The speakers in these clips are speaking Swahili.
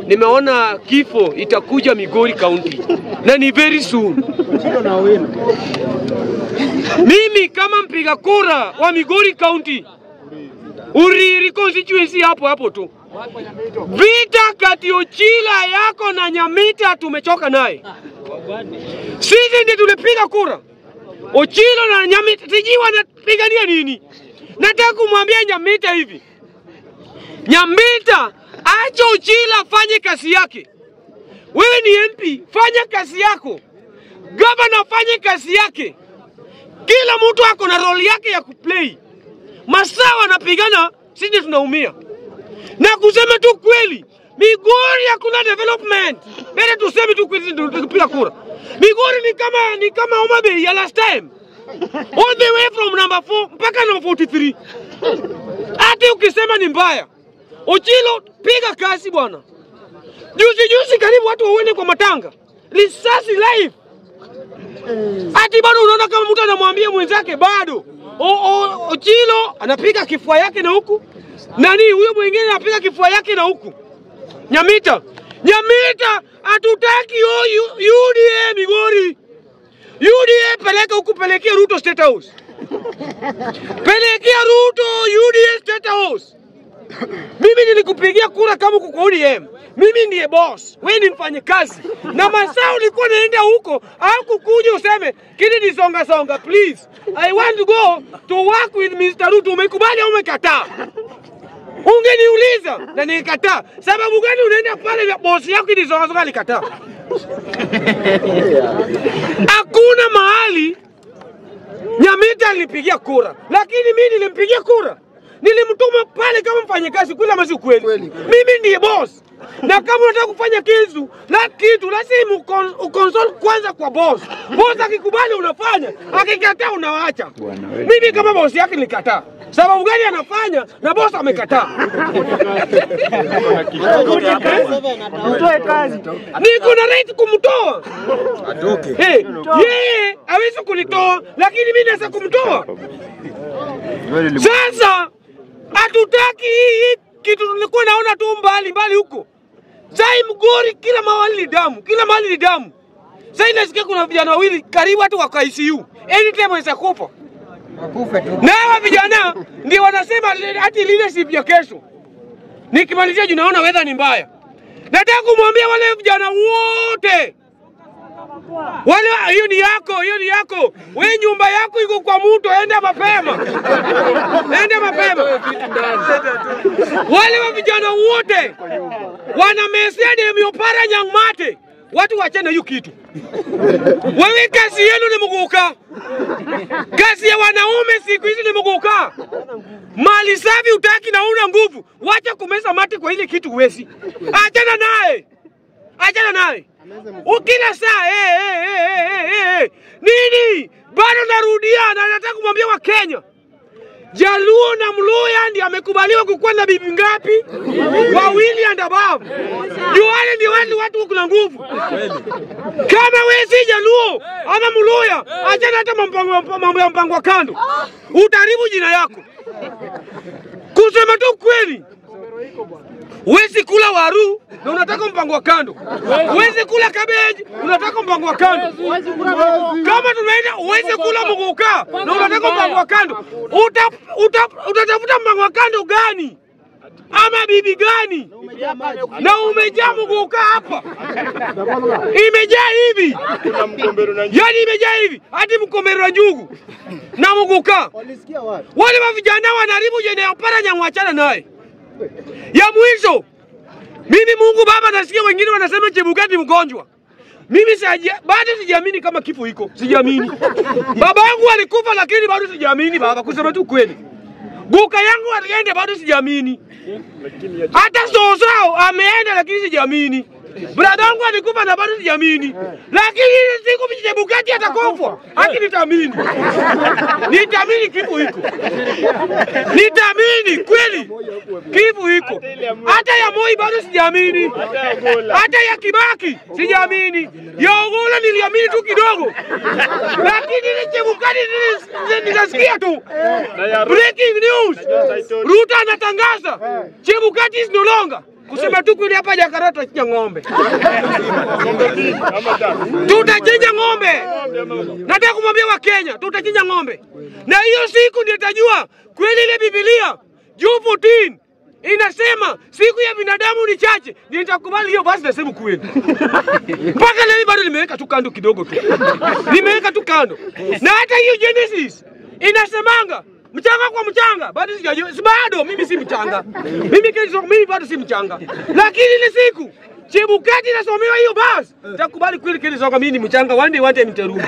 nimeona kifo itakuja Migori County na ni very soon. Mimi kama mpiga kura wa Migori County, Uriri constituency hapo hapo tu, vita kati Ochila yako na Nyamita tumechoka naye. Sisi ndiye tulipiga kura, Ochilo na Nyamita, sijui wanapigania nini. Nataka kumwambia Nyamita hivi, Nyamita, acha Ochila afanye kazi yake. Wewe ni MP, fanya kazi yako. Gavana fanye kazi yake. Kila mtu ako na role yake ya kuplay. Masaa wanapigana, sisi tunaumia. Na kusema tu kweli, Migori hakuna development. Mbele tuseme tu kweli, ndio tukipiga kura. Migori ni kama ni kama Homa Bay ya last time, all the way from number 4 mpaka number 43. Hata ukisema ni mbaya, Ochilo piga kazi bwana. Juzi juzi karibu watu wauende kwa matanga, risasi live. Ati bado unaona kama mtu anamwambia mwenzake bado. O, o, Ochilo anapiga kifua yake na huku, nani huyo mwingine anapiga kifua yake na huku. Nyamita, Nyamita, hatutaki o U- UDA Migori. UDA peleka huku, pelekea Ruto State House, pelekea Ruto UDA State House. Mimi nilikupigia kura kama uko kwa ODM. Mimi ndiye boss, wewe ni mfanyikazi, na masaa ulikuwa naenda huko au kukuja useme kini ni songa songa, please I want to go to work with Mr. Ruto. Umekubali au umekataa? Ungeniuliza na nikataa. Sababu gani unaenda pale na bosi yako ni songa songa alikataa? Hakuna mahali Nyamita alinipigia kura, lakini mimi nilimpigia kura, nilimtuma pale kama mfanyakazi kweli ama si kweli? Mimi ndiye boss, na kama unataka kufanya kitu la kitu lazima ukon- ukonsult kwanza kwa boss. Boss akikubali unafanya, akikataa unawacha. Mimi kama boss yake nilikataa. Sababu gani anafanya na boss amekataa? Utoe kazi. Niko na right kumtoa. Hey, yeye hawezi kunitoa, lakini mimi naweza kumtoa. Sasa hatutaki hii hii kitu tulikuwa naona tu mbali mbali huko. Sai Mgori kila mahali ni damu, kila mahali ni damu. Sasa nasikia kuna vijana wawili karibu hata wako ICU. Anytime wanaweza kufa. Na hawa vijana ndio wanasema le- hati leadership ya kesho. Nikimalizia juu naona weather ni mbaya. Nataka kumwambia wale vijana wote wale, hiyo ni yako, hiyo ni yako. We nyumba yako iko kwa mtu, enda mapema, enda mapema. Wale wa vijana wote wanamesia demiopara nyang'mate, watu wachane hiyo kitu. Wewe kazi yenu ni mguka, kazi ya wanaume siku hizi ni mguka. Mali safi utaki na una nguvu, wacha kumeza mate kwa ile kitu wesi, achana naye, achana naye ukila saa eh, eh, eh, eh, eh, eh. nini bado narudia na nataka kumwambia Wakenya Jaluo na Mluya ndiye amekubaliwa kukuwa na bibi ngapi? Wawili and above. Juu wale ndio wale watu kuna nguvu. Kama wewe si Jaluo ama Mluya, achana hata mambo mambo ya mpango wa kando, utaharibu jina yako. Kusema tu kweli, Huwezi kula waru na unataka mpango wa kando. Huwezi kula cabbage unataka mpango wa kando. Kama tunaenda huwezi kula muguka na unataka mpango wa kando. Uta, uta, utatafuta mpango wa kando gani? Ama bibi gani? Na umejaa muguka hapa. Imejaa hivi. Yaani imejaa hivi. Hadi mkombero wa njugu na muguka. Wale wa vijana wanaharibu jene ya para nyamwachana naye ya mwisho, mimi Mungu Baba nasikia wengine wanasema Chebukati mgonjwa. Mimi saja, bado sijaamini kama kifo iko, sijaamini. Baba yangu alikufa, lakini bado sijaamini baba, kusema tu kweli. Guka yangu alienda, bado sijaamini. Hata Sosao ameenda, lakini sijaamini. Brada wangu alikufa na bado sijaamini, lakini ile siku Chebukati atakufa, haki nitaamini, nitaamini kifo iko, nitaamini kweli kifo iko. Hata ya Moi bado sijaamini, hata ya Kibaki sijaamini, ya Ogola niliamini tu kidogo, lakini ile Chebukati nili- nikasikia tu breaking news, Ruto anatangaza Chebukati is no longer kusema tu kweli, hapa Jakarta tutachinja ng'ombe, tutachinja ng'ombe. Nataka kumwambia Wakenya, tutachinja ng'ombe, na hiyo siku ndio itajua kweli ile Biblia juu 14 inasema siku ya binadamu ni chache, ndio nitakubali hiyo basi, nasema kweli. Mpaka leo bado nimeweka tu kando kidogo tu, nimeweka tu kando, na hata hiyo Genesis inasemanga mchanga kwa mchanga, bado sijajua, si bado mimi si mchanga, mimi kesho, mimi bado si mchanga, lakini ile siku Chebukati nasomewa hiyo basi, takubali kweli kile soka mimi ni mchanga, one day one time nitarudi.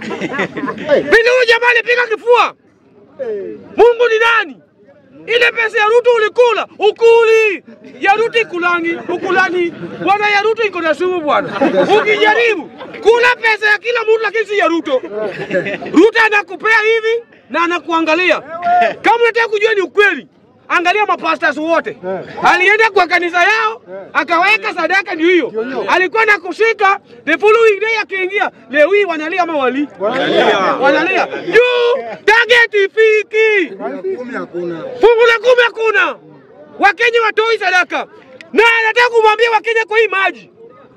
Vile huyu jamaa alipiga kifua, Mungu ni nani? Ile pesa ya Ruto ulikula ukuli, ya Ruto ikulangi ukulani. Bwana ya Ruto iko na sumu bwana, ukijaribu kula pesa ya kila mtu, lakini si ya Ruto. Ruto anakupea hivi na anakuangalia. Kama unataka kujua ni ukweli, angalia mapastas wote. Alienda kwa kanisa yao akaweka sadaka, ndio hiyo alikuwa na kushika. The following day akiingia, leo hii wanalia ama wali wanalia juu target ifiki fungu la kumi hakuna. Wakenya watoi sadaka, na nataka kumwambia Wakenya kwa hii maji,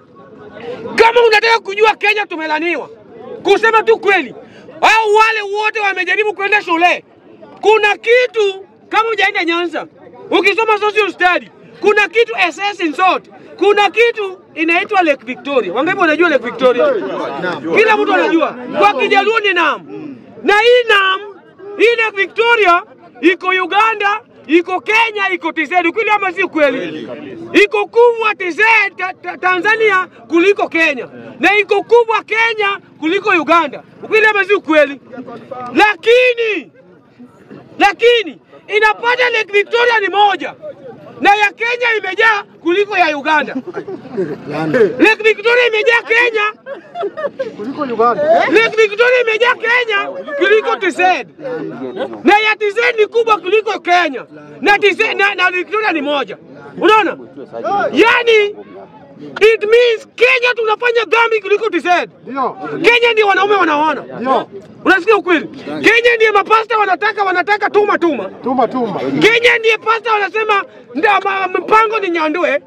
kama unataka kujua Kenya tumelaniwa, kusema tu kweli, au wale wote wamejaribu kwenda shule, kuna kitu kama hujaenda Nyanza, ukisoma social study, kuna kitu SS in short, kuna kitu inaitwa Lake Victoria. Wangapi wanajua Lake Victoria? Kila mtu anajua, kwa Kijaluo ni Nam, na hii Nam, hii Lake Victoria iko Uganda, iko Kenya, iko TZ. Ukweli ama si kweli? Iko kubwa TZ ta, ta, Tanzania kuliko Kenya, na iko kubwa Kenya kuliko Uganda. Ukweli ama si kweli? Lakini lakini inapata Lake Victoria ni moja na ya Kenya imejaa kuliko ya Uganda. Lake Victoria imejaa Kenya Lake Victoria imejaa Kenya kuliko TZ na ya TZ ni kubwa kuliko Kenya na TZ na, na Victoria ni moja. Unaona, yani it means Kenya tunafanya dhambi kuliko TZ. Kenya ndio wanaume wanaona, unasikia ukweli? Kenya ndiye mapasta wanataka wanataka tuma tuma Tuma tuma. Kenya ndiye pasta wanasema nda ma- mpango ni nyandue.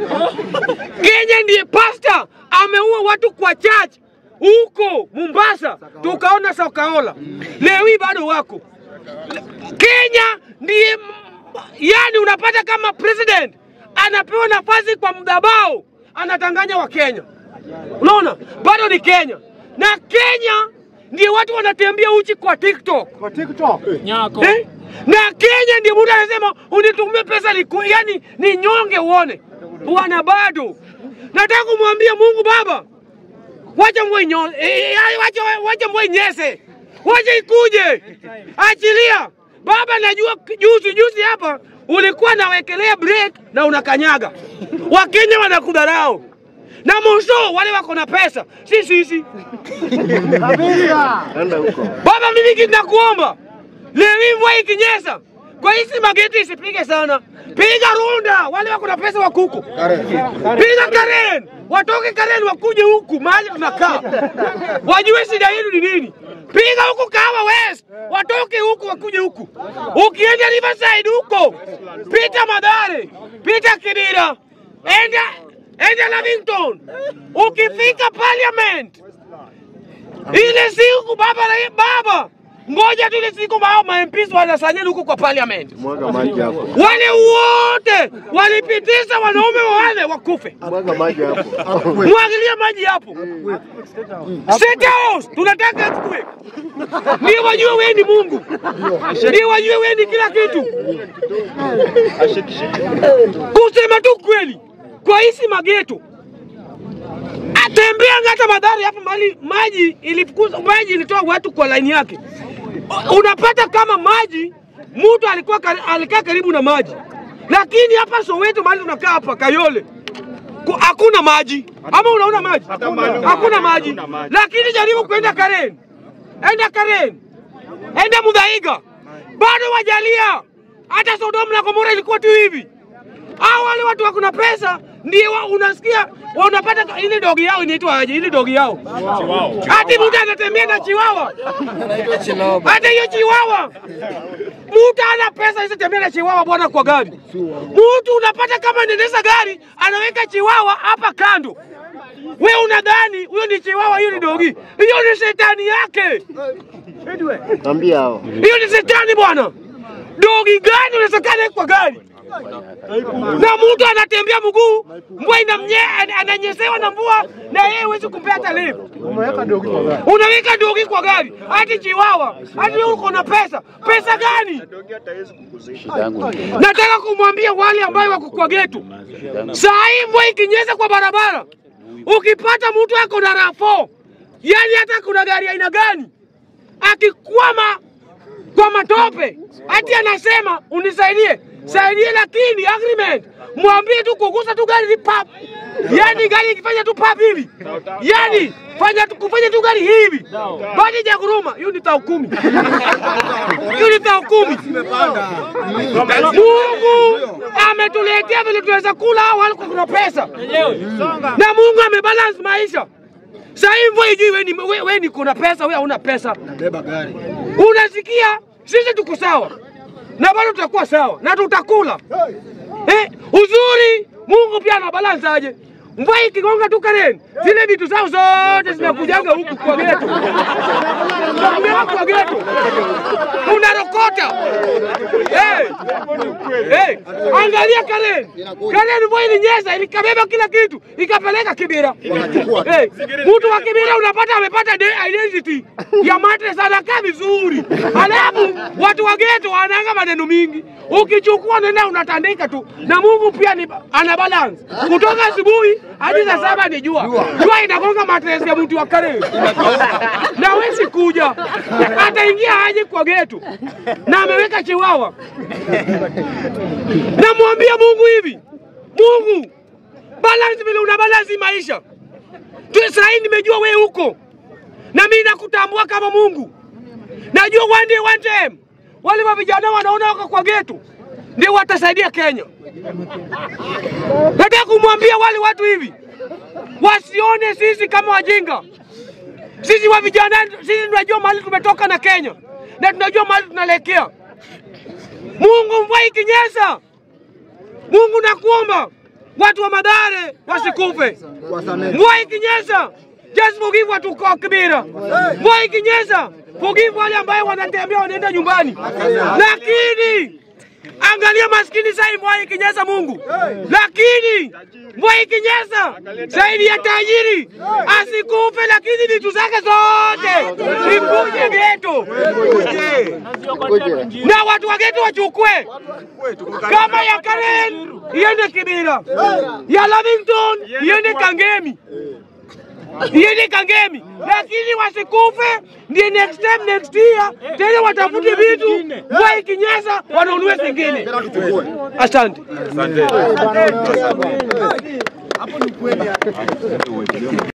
Kenya ndiye pasta ameua watu kwa church huko Mombasa, tukaona Sakaola, leo hii bado wako. Kenya ndiye m- yani, unapata kama president anapewa nafasi kwa mdabao, anatanganya wa Kenya. Unaona, bado ni Kenya na Kenya ndiye watu wanatembea uchi kwa TikTok Kwa TikTok. eh? na Kenya ndio mtu anasema unitumie pesa liku, yani ni nyonge uone bwana. Bado nataka kumwambia Mungu Baba, wacha mvua inyo, eh, eh, wacha, wacha mvua inyese, wacha ikuje, achilia Baba. Najua juzi juzi hapa ulikuwa nawekelea break na unakanyaga, Wakenya wanakudharau na mwisho wale wako na pesa, si sisi. Kabisa. Baba, mimi kitu nakuomba leo hii mvua ikinyesha, kwa hizi mageti isipige sana, piga runda, wale wako na pesa wa kuku, piga Karen, watoke Karen wakuje huku mahali tunakaa, wajue shida yetu ni nini. Piga huku Kawa West, watoke huku wakuje huku. Ukienda Riverside huko, pita Madhare, pita Kidira, enda enda Lavington, ukifika Parliament ile siku baba na baba, ngoja tu ile siku mao ma MPs wanasanyana huko kwa parliament, Mwaga maji hapo. wale wote walipitisha wanaume wale wakufe. Mwaga maji hapo. Mwagilia maji hapo. State House tunataka earthquake, ndio wajue wewe ni Mungu, ndio wajue wewe ni kila kitu. Kusema tu kweli, kwa hizi mageto atembea hata madhari hapa mali maji ilifukuza maji ilitoa watu kwa laini yake. Unapata kama maji mtu alikuwa kari- alikaa karibu na maji, lakini hapa Soweto mahali tunakaa hapa Kayole ku- hakuna maji, ama unaona maji? Hakuna maji, lakini jaribu kwenda Karen, enda Karen, enda Mudhaiga, bado wajalia. Hata Sodoma na Gomora ilikuwa tu hivi. Hao wale watu wako na pesa ndio wa- unasikia wa- unapata ka- ile dogi yao inaitwa aje? Ile dogi yao hati mtu anatembea na chiwawa, hata hiyo chiwawa mtu ana pesa hizo tembea na chiwawa bwana kwa gari. Mtu unapata kama anaendesha gari anaweka chiwawa hapa kando we unadhani huyo ni chiwawa, hiyo ni dogi, hiyo ni shetani yake. Ambia hao. Hiyo ni shetani bwana. Dogi gani unasekana kwa gari na mtu anatembea mguu, mvua inamnye, an- ananyesewa na mvua, na yeye huwezi kumpea hata lift. Unaweka dogi kwa gari, hati chiwawa, hati wewe uko na pesa. Pesa gani? Nataka kumwambia wale ambao wako kwa getu, saa hii mvua ikinyesha kwa barabara, ukipata mtu ako na rafo, yani hata kuna gari aina gani, akikwama kwa matope, hati anasema unisaidie, saidie, lakini agreement mwambie tu kugusa tu gari ni pap, yani gari ikifanya tu pap hivi, yani fanya tu kufanya tu gari hivi, badi ja kuruma, hiyo ni tao kumi, hiyo ni tao kumi. Mungu ametuletea vile tunaweza kula au wala kuna pesa, na Mungu amebalance maisha. Sasa hivi mvua ijui wewe ni we, we ni kuna pesa, wewe hauna pesa. Unasikia sisi tuko sawa na bado tutakuwa sawa na tutakula eh, uzuri Mungu pia ana balance aje. Mvua ikigonga tu Karen, zile vitu zao zote zinakujaga huku kwa geto, zinakujaga kwa geto, unarokota eh, eh, angalia Karen, Karen mvua ilinyesha ilikabeba kila kitu ikapeleka Kibira. Eh, mtu wa Kibira unapata amepata de- identity ya mattress anakaa vizuri, alafu watu wa geto wanaanga maneno mingi, ukichukua nenda unatandika tu, na Mungu pia ni, ana balance kutoka asubuhi hadi saa saba ni jua, jua inagonga mattress ya mtu wa Karen na wezi kuja, ataingia aje kwa geto na ameweka chiwawa. Namwambia Mungu hivi, Mungu balance vile una balance maisha tu. Sahii nimejua wewe huko na mimi nakutambua kama Mungu. Najua one day one time wale wa vijana wanaona wako kwa getu ndio watasaidia Kenya. Nataka kumwambia wale watu hivi wasione sisi kama wajinga. Sisi wa vijana, sisi tunajua mahali tumetoka na Kenya na tunajua mahali tunaelekea. Mungu, mvua ikinyesha, Mungu nakuomba watu wa Madare wasikufe. Mvua ikinyesha, just forgive watu kwa Kibira. Mvua ikinyesha, forgive wale ambayo wanatembea wanaenda nyumbani, lakini angalia maskini sasa, mvua ikinyesha Mungu, lakini mvua ikinyesha zaidi ya tajiri asikufe, lakini vitu zake zote vikuje geto Ngoja. na watu wa geto wachukue kama ya Karen iende Kibira, ya Lavington iende Kangemi, iende Kangemi, lakini wasikufe. Ndio next time next year tena watafute vitu, mvua ikinyesha wanunue zingine. Asante.